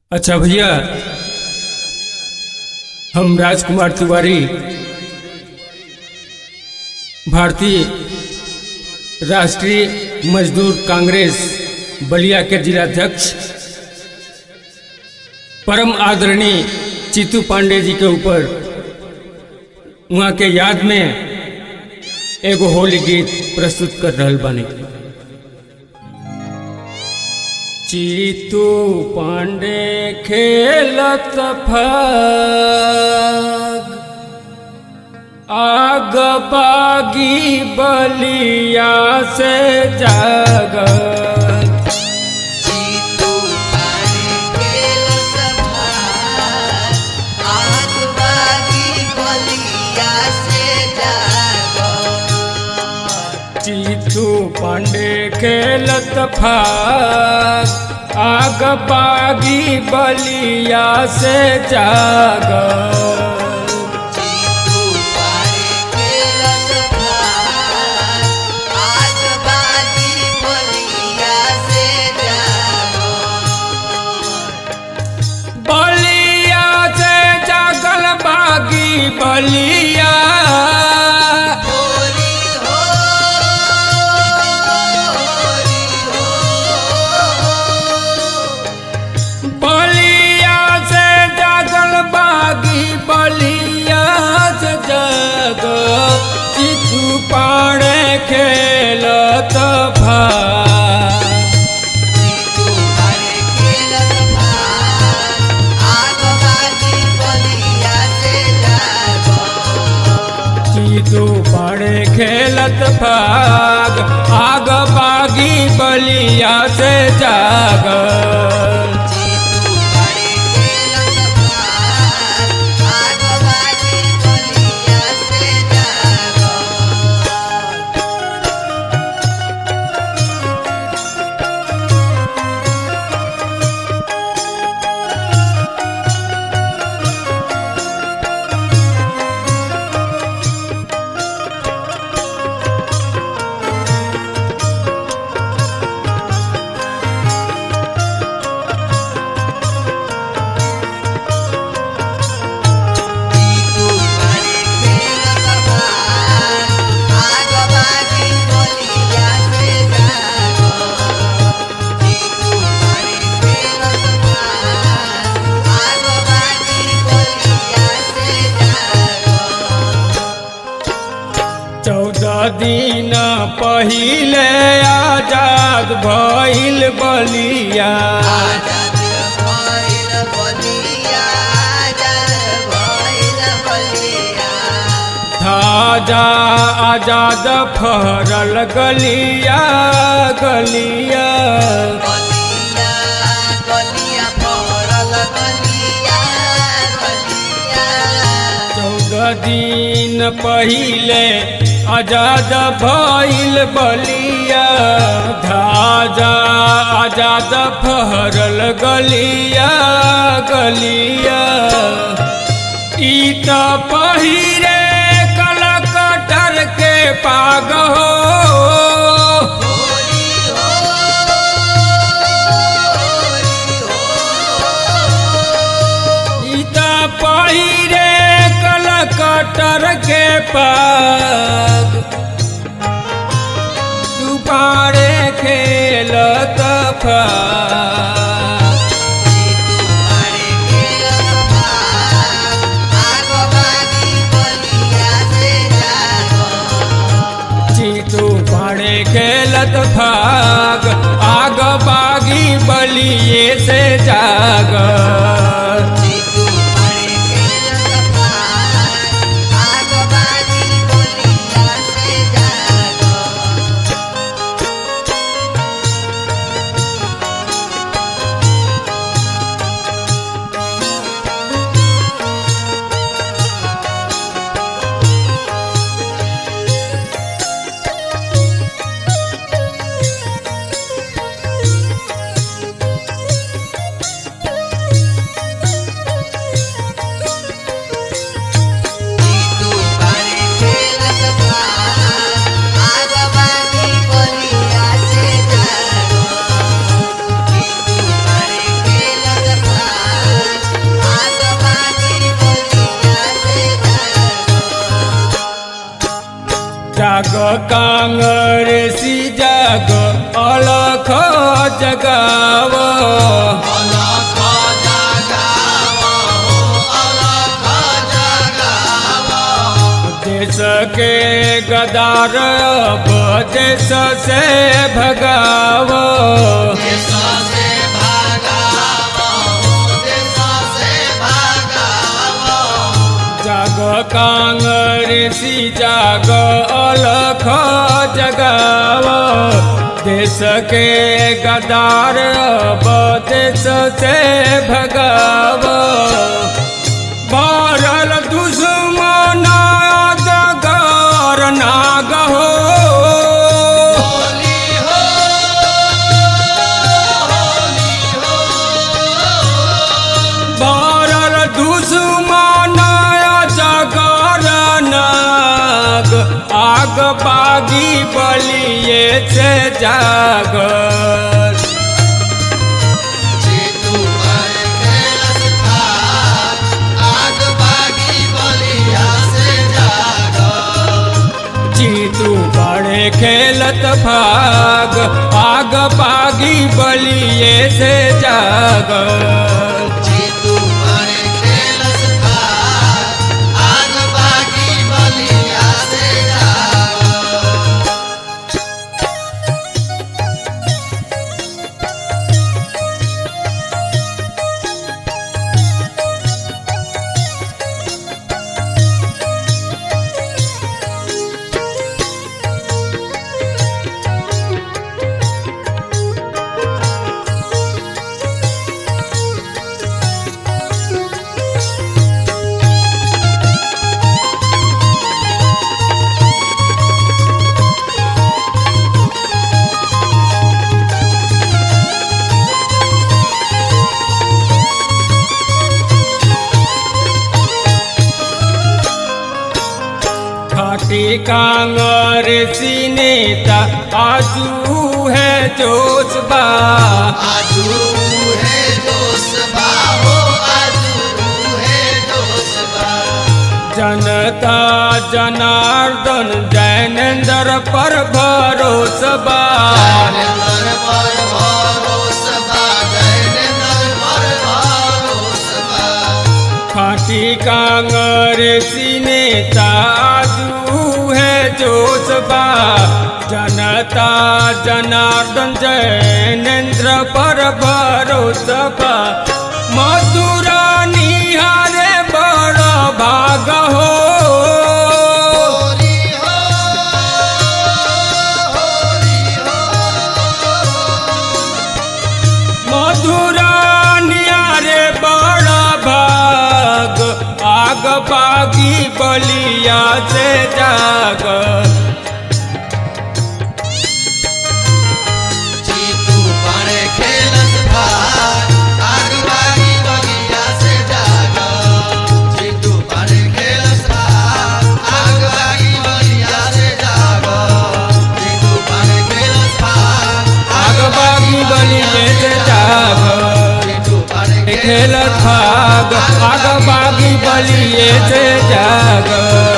अच्छा भैया हम राजकुमार तिवारी भारतीय राष्ट्रीय मजदूर कांग्रेस बलिया के जिलाध्यक्ष परम आदरणीय चित्तू पांडे जी के ऊपर वहाँ के याद में एगो होली गीत प्रस्तुत कर रहल बानी चित्तू पांडे खेलत फाग आग बागी बलिया से जागत जीतू पारे खेल सभा आग बागी बलिया से जागो चित्तू पांडे खेलत फाग आग बागी बलिया से जागत जीतू पारे खेल सभा आग बागी बलिया से जागो बलिया से जागल बागी बलिया होरी हो होरी हो बलिया से जागल बागी बलिया से जाग चितू पाड़े खेलत भा जीतू पारे खेल सभा आग बागी बलिया से जागो चितू पाड़े खेलत भाग आग बागी बलिया से जाग जीतू पारे खेल सभा आग बागी बलिया से जागो जीतू पारे खेल सभा आग बागी बलिया से जागो जीतू पारे खेल सभा आग बागी बलिया से जागो चौदह दिन पहिले आजाद भइल बलिया आजाद भइल बलिया आजाद भइल बलिया ताजा आजाद फहरल गलिया गलिया गलिया गलिया पड़ल गलिया गलिया चौदह दिन पहिले आजाद भइल बलिया धाजा आजाद फहरल गलिया गलिया ई त पहिरे कलकटर के पाग हो होरी हो होरी हो ई त पहिरे कलकटर के पाग तू पारे खेलत फा जीतू पारे खेल सभा आग बागी बलिया से जागो चीतू पाड़े खेलत भाग आग बागी बलिए से जाग जीतू पारे खेल सभा आग बागी बलिया से जागो कांग्रेसी जाग अलख जगाव अलख जगाव हो अलख जगाव देश के गदार अब देश से भगाव देश से भागाव हो देश से भागाव जाग कांग्रेसी जाग अलख जगाव देश के गदार अब देश से भगाव भरल दुश्मन जगर नाग हो होली हो होली हो भरल दुश्मन जगर नाग आग बागी बलिए से जागर जीतू पर खेलस भाग आग बागी बलिया से जागो जीतू बड़े खेलत भाग आग बागी बलिए से जागर जीतू पर खेलस भाग आग बागी बलिया से जागो खाटी कांग्रेसी नेता आजू है जोशबा आजू है दोसबा हो आजू है दोसबा जनता जनार्दन जैनेन्द्र पर भरोसबा जयनंदन पर भरोसबा जयनंदन पर भरोसबा खाटी कांग्रेसी नेता आजू है जोशबा जनता जनार्दन जैनेन्द्र पर भरोसबा मथुरा निहारे बड़ भाग हो होली हो होली हो मधुरा नियारे बड़ भाग आग बागी बलिया से जाग जीतू बड़े खेलस भाग आग बागी बगिया से जागो जीतू बड़े खेलस भाग आग बागी बगिया से जागो जीतू बड़े खेलस भाग आग बागी बलिए से जाग जीतू बड़े खेलत भाग आग बागी बलिए से जाग